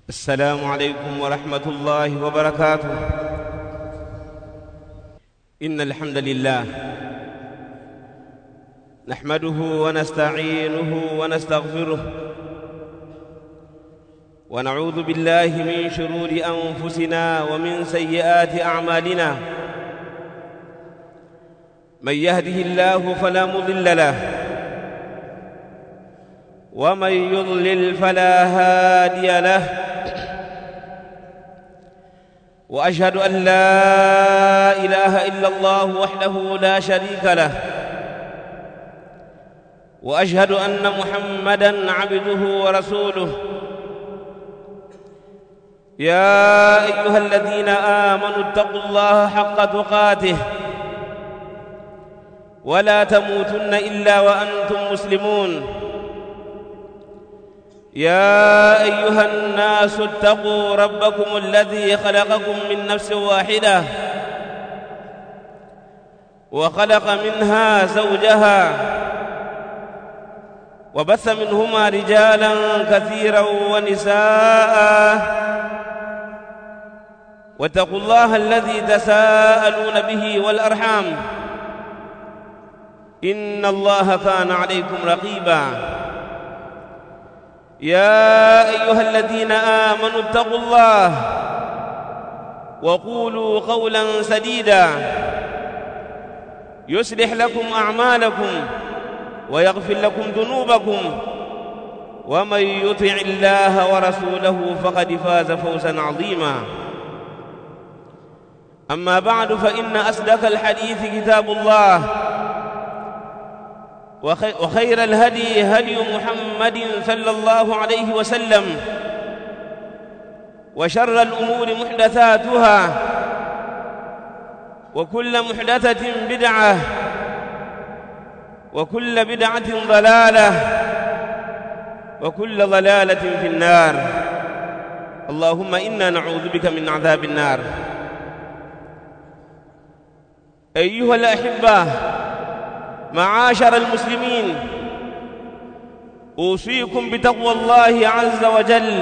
السلام عليكم ورحمة الله وبركاته إن الحمد لله نحمده ونستعينه ونستغفره ونعوذ بالله من شرور أنفسنا ومن سيئات أعمالنا من يهده الله فلا مضل له ومن يضلل فلا هادي له واشهد ان لا اله الا الله وحده لا شريك له واشهد ان محمدا عبده ورسوله يا ايها الذين امنوا اتقوا الله حق تقاته ولا تموتن الا وانتم مسلمون يا ايها الناس اتقوا ربكم الذي خلقكم من نفس واحده وخلق منها زوجها وبث منهما رجالا كثيرا ونساء واتقوا الله الذي تساءلون به والارحام ان الله كان عليكم رقيبا يا ايها الذين امنوا اتقوا الله وقولوا قولا سديدا يصلح لكم اعمالكم ويغفر لكم ذنوبكم ومن يطع الله ورسوله فقد فاز فوزا عظيما اما بعد فان اصدق الحديث كتاب الله وخير الهدي هدي محمد صلى الله عليه وسلم وشر الأمور محدثاتها وكل محدثة بدعة وكل بدعة ضلالة وكل ضلالة في النار اللهم إنا نعوذ بك من عذاب النار أيها الأحبة معاشر المسلمين اوصيكم بتقوى الله عز وجل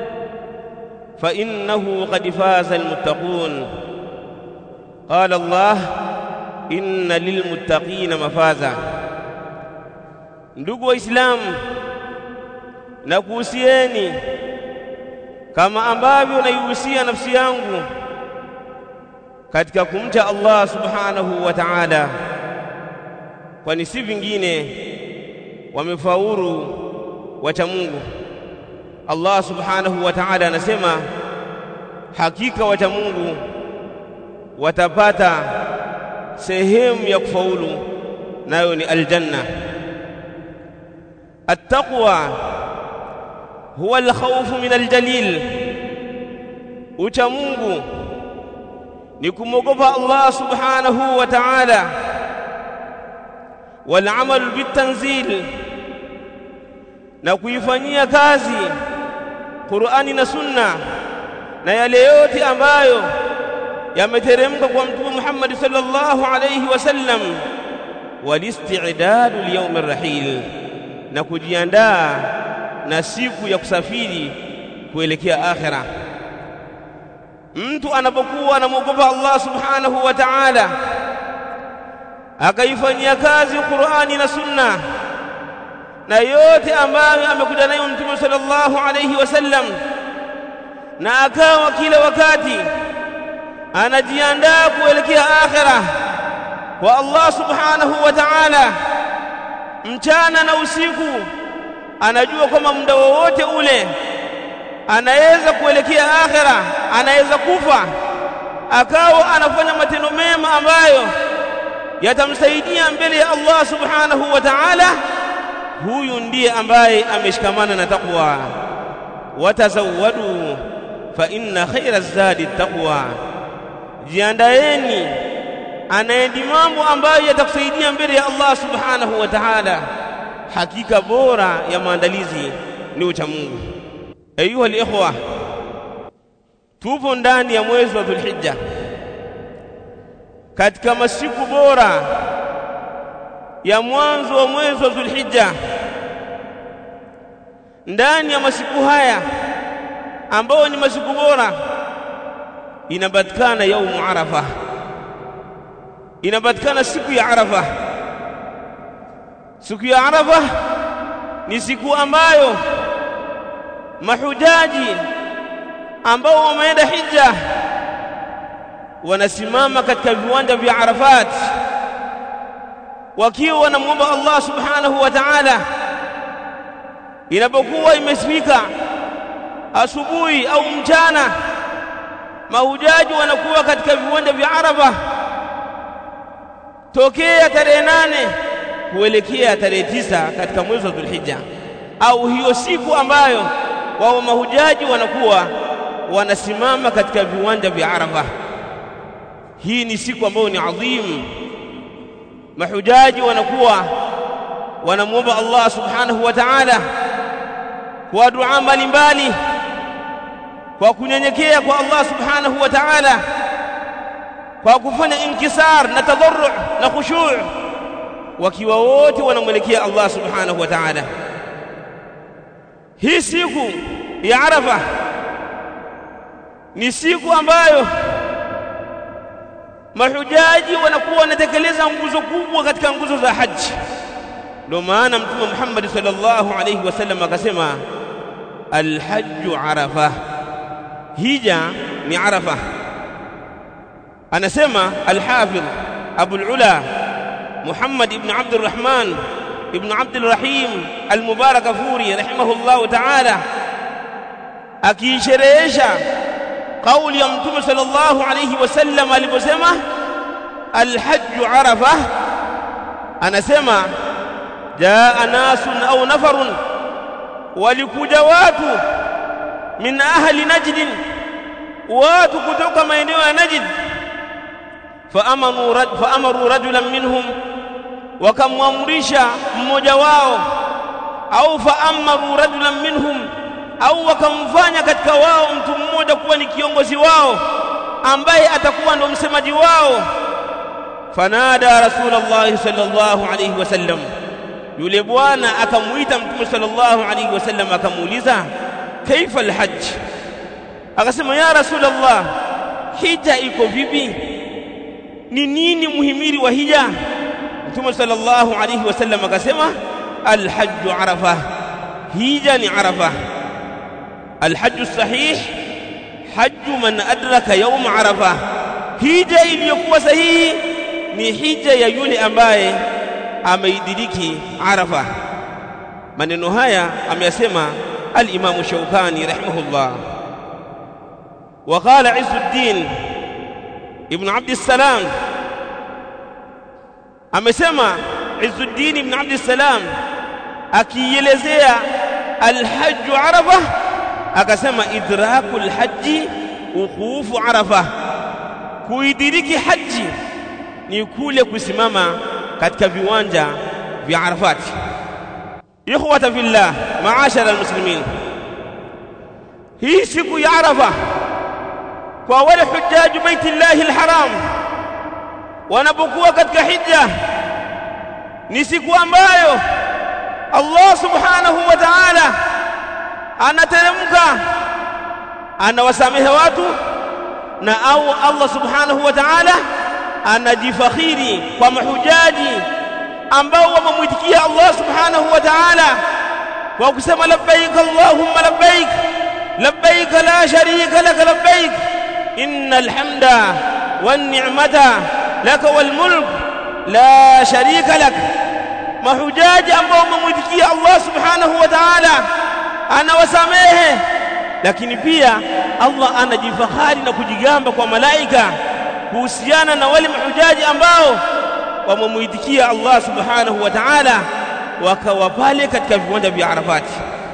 فانه قد فاز المتقون قال الله ان للمتقين مفازا ndugu waislamu nakuhusieni kama ambavyo naihusia nafsi yangu katika kumcha Allah subhanahu wa ta'ala kwani si vingine wamefaulu wacha Mungu. Allah subhanahu wa ta'ala anasema hakika wacha Mungu watapata sehemu ya kufaulu, nayo ni aljanna. Attaqwa huwa alkhawfu min aljalil, ucha Mungu ni kumwogopa Allah subhanahu wa ta'ala والعمل بالتنزيل na kuifanyia kazi Qur'ani na Sunna na yale yote ambayo yameteremka kwa Mtume Muhammad sallallahu alayhi wasallam walisti'dadu liyawm arrahil na kujiandaa na siku ya kusafiri kuelekea akhira mtu anapokuwa anamwogopa Allah subhanahu wa ta'ala akaifanyia kazi Qur'ani na Sunna na yote ambayo amekuja nayo Mtume sallallahu alayhi wasallam na akawa kila wakati anajiandaa kuelekea akhira kwa Allah subhanahu wa ta'ala mchana na usiku anajua kwamba muda wowote ule anaweza kuelekea akhira anaweza kufa akawa anafanya matendo mema ambayo yatamsaidia mbele ya Allah subhanahu wa ta'ala huyu ndiye ambaye ameshikamana na taqwa watazawwadu fa inna khayra zadi taqwa jiandaeni anaendi mambo ambayo yatakusaidia mbele ya Allah subhanahu wa ta'ala hakika bora ya maandalizi ni ucha Mungu ayuha alikhwa tupo ndani ya mwezi wa Dhulhijja katika masiku bora ya mwanzo wa mwezi wa Dhulhijja ndani ya masiku haya ambao ni masiku bora inapatikana yaumu arafa inapatikana siku ya arafa siku ya arafa ni siku ambayo mahujaji ambao wameenda hija wanasimama katika viwanja vya Arafat wakiwa wanamwomba Allah subhanahu wa ta'ala inapokuwa imefika asubuhi au mchana mahujaji wanakuwa katika viwanja vya Arafa tokea tarehe nane kuelekea tarehe tisa katika mwezi wa Dhulhijja au hiyo siku ambayo wao mahujaji wanakuwa wanasimama katika viwanja vya Arafa. Hii ni siku ambayo ni adhim. Mahujaji wanakuwa wanamwomba Allah subhanahu wa ta'ala kwa dua mbalimbali, kwa kunyenyekea kwa Allah subhanahu wa ta'ala, kwa kufanya inkisar na tadarru na khushu' wakiwa wote wanamwelekea Allah subhanahu wa ta'ala. Hii siku ya Arafa ni siku ambayo mahujaji wanakuwa wanatekeleza nguzo kubwa katika nguzo za haji. Ndio maana Mtume Muhammad sallallahu alayhi wasallam akasema alhajju arafa, hija ni Arafa. Anasema Alhafidh Abul Ula Muhammad ibn Abdurrahman ibn Abdulrahim Almubarakafuri rahimahullahu ta'ala akiisherehesha kauli ya Mtume sallallahu alayhi wasallam aliposema alhajju arafa, anasema jaa nasun au nafarun, walikuja watu min ahli Najdin, watu kutoka maeneo ya Najd, faamaru faamaru rajulan minhum, wakamwamrisha mmoja wao, au faamaru rajulan minhum au wakamfanya katika wao mtu mmoja kuwa ni kiongozi wao ambaye atakuwa ndo msemaji wao. Fanada Rasulullah sallallahu alayhi wasallam, yule bwana akamuita Mtume sallallahu alayhi wasallam akamuuliza, kaifa alhajj? Akasema, ya Rasulullah, hija iko vipi? Ni nini muhimili wa hija? Mtume sallallahu alayhi wasallam akasema, alhajju arafa, hija ni arafa. الحج الصحيح حج من أدرك يوم عرفة hija iliyokuwa sahihi ni hija ya yule ambaye ameidiriki Arafa. Maneno haya ameyasema al-Imam Shawkani rahimahullah. Wa qala Izzuddin ibn Abd salam amesema Izzuddin ibn Abd salam akielezea al-hajj Arafa akasema idrakul haji ukufu arafa, kuidiriki haji ni kule kusimama katika viwanja vya Arafati. Ikhwata fillah, maashara almuslimin, hii siku ya Arafa kwa wale hujjaju baitillahi alharam wanapokuwa katika hija ni siku ambayo Allah subhanahu wa ta'ala anateremka anawasamehe watu na au Allah subhanahu wa ta'ala anajifakhiri kwa mahujaji ambao wamemwitikia Allah subhanahu wa ta'ala kwa kusema labbaik allahumma labbaik labbaik la sharika lak labbaik innal hamda wan ni'mata lak wal mulk la sharika lak mahujaji ambao wamemwitikia Allah subhanahu wa ta'ala anawasamehe lakini pia Allah anajifahari na kujigamba kwa malaika kuhusiana na wale mahujaji ambao wamemuitikia Allah subhanahu wa ta'ala wakawa pale katika viwanja vya Arafati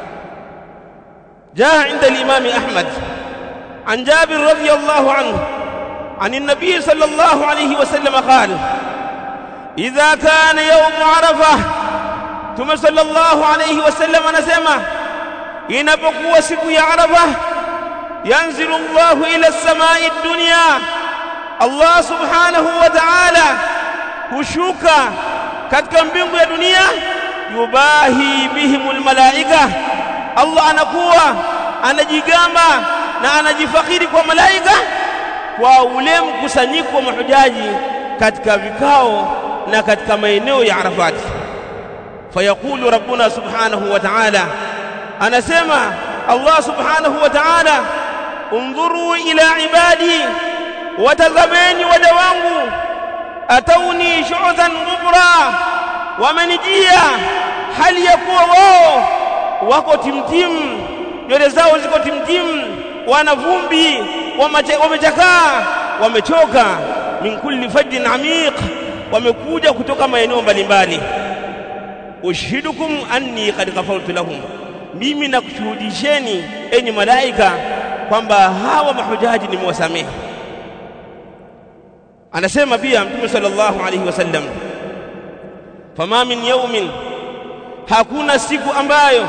جاء عند الإمام أحمد عن جابر رضي الله عنه عن النبي صلى الله عليه وسلم قال إذا كان يوم عرفة ثم صلى الله عليه وسلم نسمه inapokuwa siku ya Arafa yanzilu Allahu ila samai dunya Allah subhanahu wa ta'ala hushuka katika mbingu ya dunia yubahi bihimul malaika Allah anakuwa anajigamba na anajifakiri kwa malaika kwa ule mkusanyiko wa mahujaji katika vikao na katika maeneo ya Arafat fayaqulu rabbuna subhanahu wa ta'ala anasema Allah subhanahu wa ta'ala undhuru ila ibadi watazameni waja wangu atauni shu'than ghubra wamenijia hali ya kuwa wao wako timtim nywele zao ziko timtim wana vumbi wamechakaa wamechoka min kulli fajjin amiq wamekuja kutoka maeneo mbalimbali ushhidukum anni qad ghafartu lahum mimi nakushuhudisheni enyi malaika kwamba hawa mahujaji nimewasamehe anasema pia mtume sallallahu alayhi wasallam fama min yawmin hakuna siku ambayo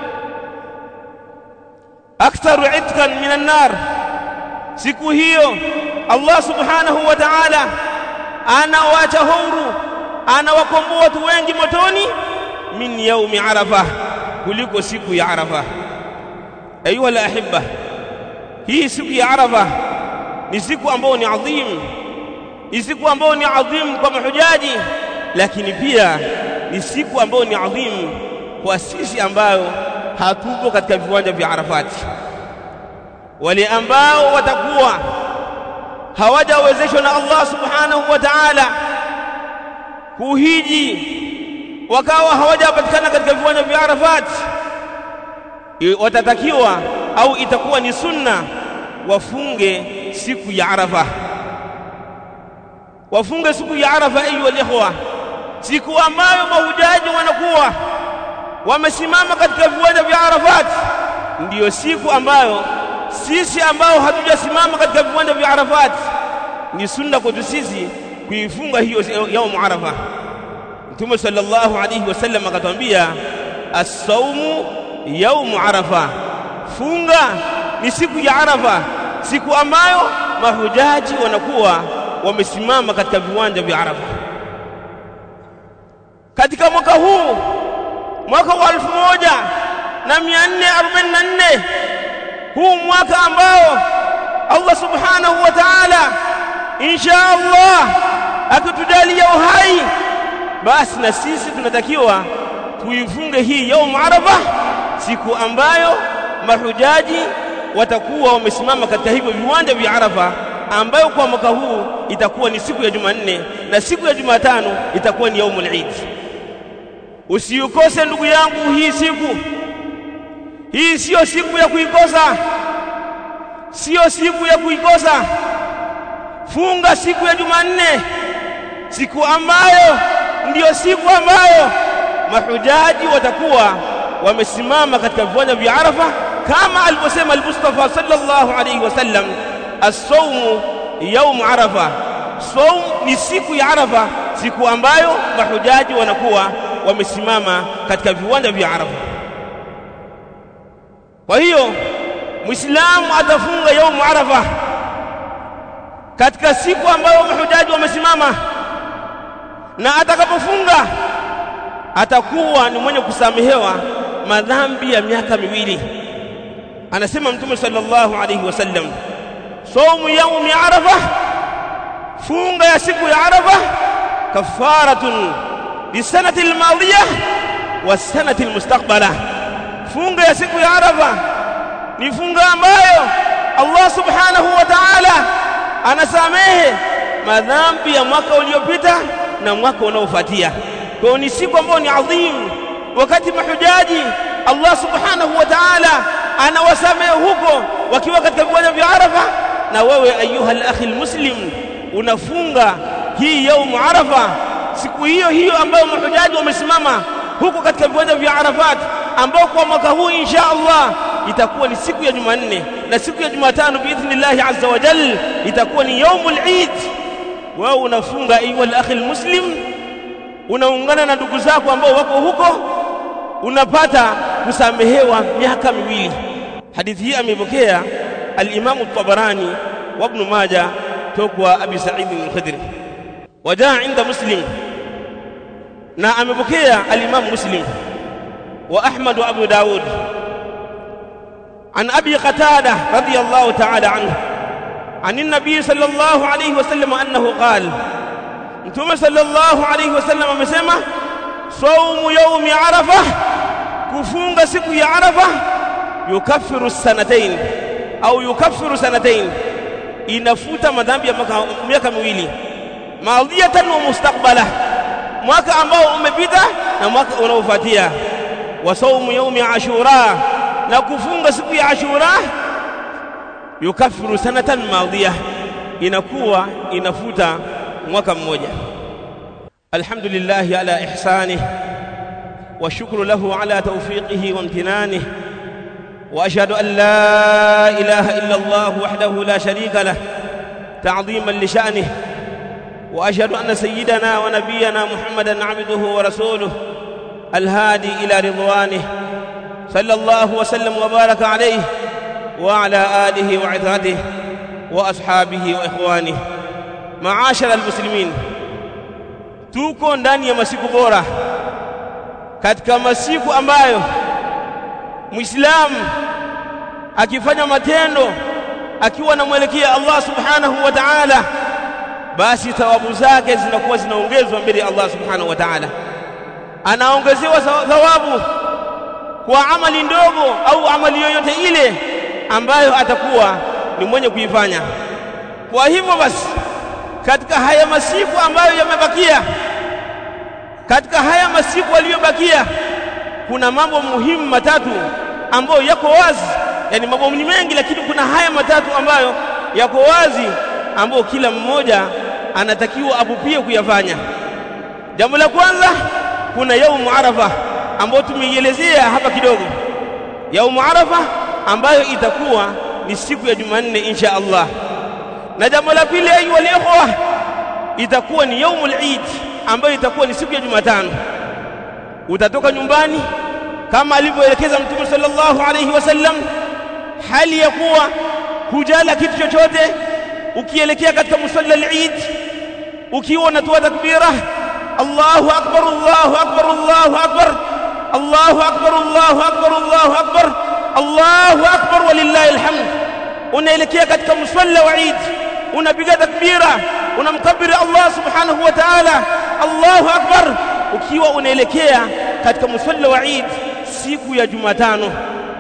aktharu itqan minan nar siku hiyo Allah subhanahu wa ta'ala anawaacha huru anawakomboa watu wengi motoni min yaumi arafa kuliko siku ya arafa ayuha alahibba hii siku ya arafa ni siku ambayo ni adhim ni siku ambayo ni adhim kwa mahujaji lakini pia ni siku ambayo ni adhim kwa sisi ambayo hatupo katika viwanja vya Arafati wale ambao watakuwa hawajawezeshwa na Allah subhanahu wa ta'ala kuhiji wakawa hawajapatikana katika viwanja vya Arafat watatakiwa au itakuwa ni sunna wafunge siku ya Arafa wafunge siku ya Arafa ayu ikhwa siku ambayo mahujaji wanakuwa wamesimama katika viwanja vya Arafat ndiyo siku ambayo sisi ambao hatujasimama katika viwanja vya Arafat ni sunna kwetu sisi kuifunga hiyo yaumu Arafa Mtume sallallahu alayhi wasallam akatwambia as-saumu yaumu Arafa funga ni siku ya Arafa siku ambayo mahujaji wanakuwa wamesimama katika viwanja vya Arafa katika mwaka huu mwaka wa 1444 huu mwaka ambao Allah subhanahu wa ta'ala insha Allah akitujalia uhai basi na sisi tunatakiwa tuifunge hii yaumu arafa siku ambayo mahujaji watakuwa wamesimama katika hivyo viwanja vya Arafa ambayo kwa mwaka huu itakuwa ni siku ya Jumanne na siku ya Jumatano itakuwa ni yaumul Eid. Usiukose ndugu yangu hii siku. Hii siyo siku ya kuikosa, siyo siku ya kuikosa. Funga siku ya Jumanne, siku ambayo ndiyo siku ambayo mahujaji watakuwa wamesimama katika viwanja vya Arafa kama alivyosema al-Mustafa sallallahu alayhi wasallam as-sawmu yawm Arafa saum ni siku ya Arafa siku ambayo mahujaji wanakuwa wamesimama katika viwanja vya Arafa kwa hiyo Muislamu atafunga yaumu Arafa katika siku ambayo mahujaji wamesimama na atakapofunga atakuwa ni mwenye kusamehewa madhambi ya miaka miwili anasema mtume sallallahu alayhi wasallam saumu yaumi arafa funga ya siku ya arafa kafaratun lisanati almadhiya wasanati almustaqbala funga ya siku ya arafa ni funga ambayo Allah subhanahu wa ta'ala anasamehe madhambi ya mwaka uliopita na mwaka unaofuatia kwa ni siku ambayo ni adhim wakati mahujaji Allah subhanahu wa ta'ala anawasamehe huko wakiwa katika viwanja vya Arafa na wewe ayuha al-akhi muslim unafunga hii yaumu Arafa siku hiyo hiyo ambayo mahujaji wamesimama huko katika viwanja vya Arafat ambao kwa mwaka huu insha Allah itakuwa ni siku ya Jumanne na siku ya Jumatano biidhnillah azza wa jal itakuwa ni yaumul Eid wewe unafunga ayuha al-akhi muslim unaungana na ndugu zako ambao wako huko unapata kusamehewa miaka miwili hadithi hii amepokea al-Imam at-Tabarani wa Ibn Majah tokwa Abi Sa'id al-Khudri wajaa inda Muslim na amepokea al-Imam Muslim wa Ahmad wa Abu Daud عن أبي قتادة رضي الله تعالى عنه عن النبي صلى الله عليه وسلم أنه قال Mtume sallallahu alayhi wasallam amesema saumu yaumi arafa, kufunga siku ya Arafa yukaffiru sanatain au yukaffiru sanatain, inafuta madhambi ya miaka miwili, madhiyatan wa mustaqbala, mwaka ambao umepita na mwaka unaofuatia. Wa saumu yaumi ashura, na kufunga siku ya Ashura yukaffiru sanatan madhiya, inakuwa inafuta mwaka mmoja. Alhamdulillahi ala ihsanih wa shukru lahu ala tawfiqihi wa imtinanihi wa ashhadu an la ilaha illa Allah wahdahu la sharika lah ta'dhiman li sha'nihi wa ashhadu anna sayyidana wa nabiyyana Muhammadan 'abduhu wa rasuluhu الهادي إلى رضوانه صلى الله وسلم وبارك عليه وعلى آله وعترته وأصحابه وإخوانه maashara almuslimin, tuko ndani ya masiku bora, katika masiku ambayo Muislamu akifanya matendo akiwa anamwelekea Allah subhanahu wa ta'ala, basi thawabu zake zinakuwa zinaongezwa mbele ya Allah subhanahu wa ta'ala, anaongezewa thawabu kwa amali ndogo au amali yoyote ile ambayo atakuwa ni mwenye kuifanya. Kwa hivyo basi katika haya masiku ambayo yamebakia, katika haya masiku yaliyobakia, kuna mambo muhimu matatu ambayo yako wazi. Yani mambo ni mengi, lakini kuna haya matatu ambayo yako wazi, ambayo kila mmoja anatakiwa apupie kuyafanya. Jambo la kwanza, kuna yaumu Arafa ambayo tumeielezea hapa kidogo. Yaumu Arafa ambayo itakuwa ni siku ya Jumanne insha Allah na jambo la pili ayuha ikhwa itakuwa ni yaumul Eid ambayo itakuwa ni siku ya Jumatano. Utatoka nyumbani kama alivyoelekeza Mtume sallallahu alayhi wasallam, hali ya kuwa hujala kitu chochote, ukielekea katika musalla al-Eid ukiwa unatoa takbira Allahu akbar Allahu akbar Allahu akbar Allahu akbar Allahu akbar Allahu akbar Allahu akbar walillahi alhamd, unaelekea katika musalla wa Eid unapiga takbira unamkabiri Allah subhanahu wa ta'ala Allahu akbar ukiwa unaelekea katika musalla wa Eid siku ya Jumatano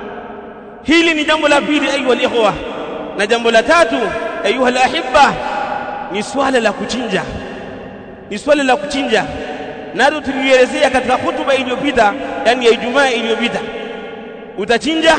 hili ni jambo la pili ayuha ikhwa na jambo la tatu ayuha alahibba ni swala la kuchinja ni swala la kuchinja nalo tulielezea katika hutuba iliyopita yani ya Ijumaa iliyopita utachinja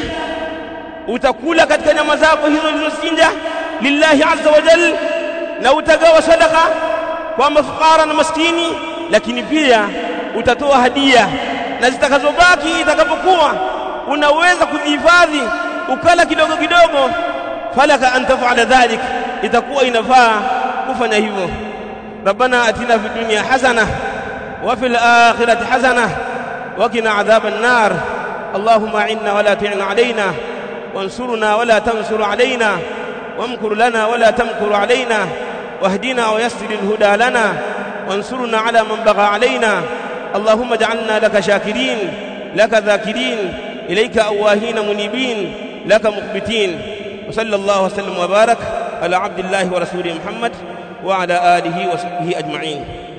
utakula katika nyama zako hizo ulizochinja lillahi azza wa jal na utagawa sadaka kwa mafukara na maskini lakini pia utatoa hadia na zitakazobaki itakapokuwa unaweza kuzihifadhi ukala kidogo kidogo falaka an tafala dhalik itakuwa inafaa kufanya hivyo ربنا اتنا في الدنيا حسنه وفي الاخره حسنه وقنا عذاب النار اللهم اعنا ولا تعن علينا وانصرنا ولا تنصر علينا وامكر لنا ولا تمكر علينا واهدنا ويسر الهدى لنا وانصرنا على من بغى علينا اللهم اجعلنا لك شاكرين لك ذاكرين إليك أواهين منيبين لك مخبتين وصلى الله وسلم وبارك على عبد الله ورسوله محمد وعلى آله وصحبه أجمعين